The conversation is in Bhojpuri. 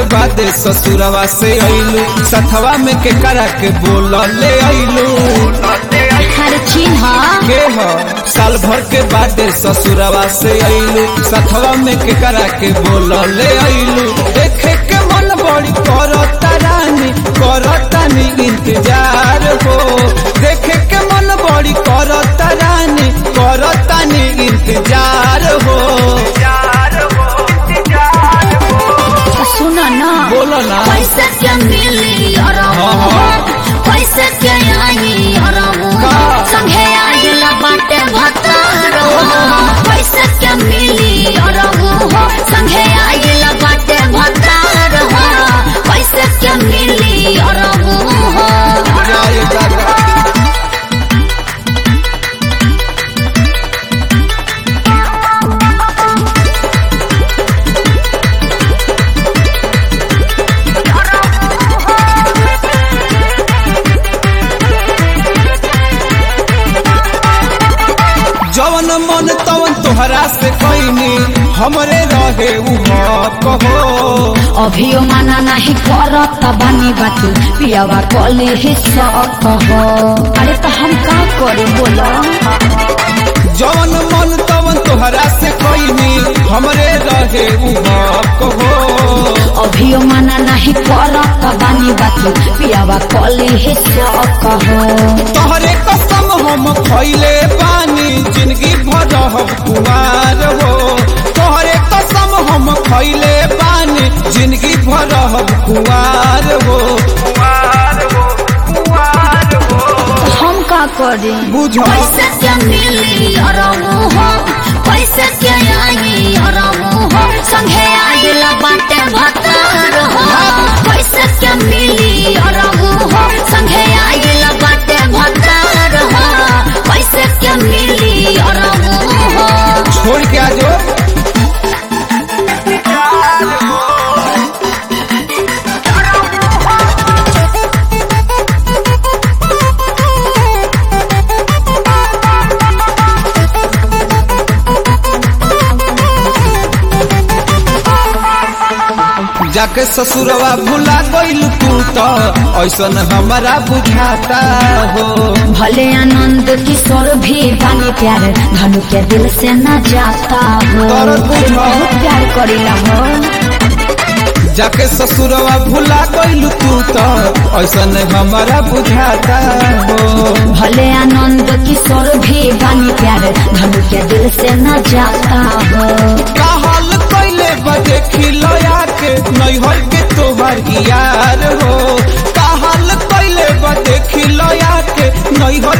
बाद ससुरवा से अइलू सथवा में के करा के बोल ले अइलू हर चिन्ह के हो साल भर के बाद ससुरवा से अइलू सथवा में के करा के बोल ले अइलू देखे के मन बड़ी करता रानी करता नी इंतजार हो देखे के मन बड़ी करता रानी करता नी इंतजार हो सुन न बोलो ना पैसे के मिली हाँ, हाँ। पैसे के आई का? संगे आइल बाटे भतार पैसे के मिली संगे आइल बाटे भतार पैसे के मिली जय दादा जवन मन तवन तोहरा से कैनी हमरे रहे उ कहो अभियो माना नहीं करत बानी बाती पियावा कले ही कहो अरे तो हम का करी बोलो जवन मन तवन तोहरा से कैनी हमरे रहे उ कहो अभियो माना नहीं करत बानी बाती पियावा कले ही कहो तोहरे कसम हम खैले बानी जिंदगी भर रहब कुमार हो तोहरे कसम हम खैले बानी जिंदगी भर रहब कुमार हो हम का करी बुझो पैसे के मिली अरमू हो पैसे के आई अरमू हो संगे आइल बाटे भतार हो पैसे के मिली अरमू हो संगे आइल बाटे भतार हो पैसे के मिली अरमू हो छोड़ के आ जाओ जाके ससुरवा भुला गइल तू तो ऐसन हमारा बुझाता हो भले आनंद किशोर भी बानी प्यार धनु के दिल से न जाता हो दर्द बुझो। बहुत प्यार करीला हो जाके ससुरवा भुला गइल तू तो ऐसन हमारा बुझाता हो भले आनंद किशोर भी बानी प्यार धनु के दिल से न जाता हो कहल कैले बजे खिलया के नैहर के तोहर यार हो कहल कैले बजे खिलया के नैहर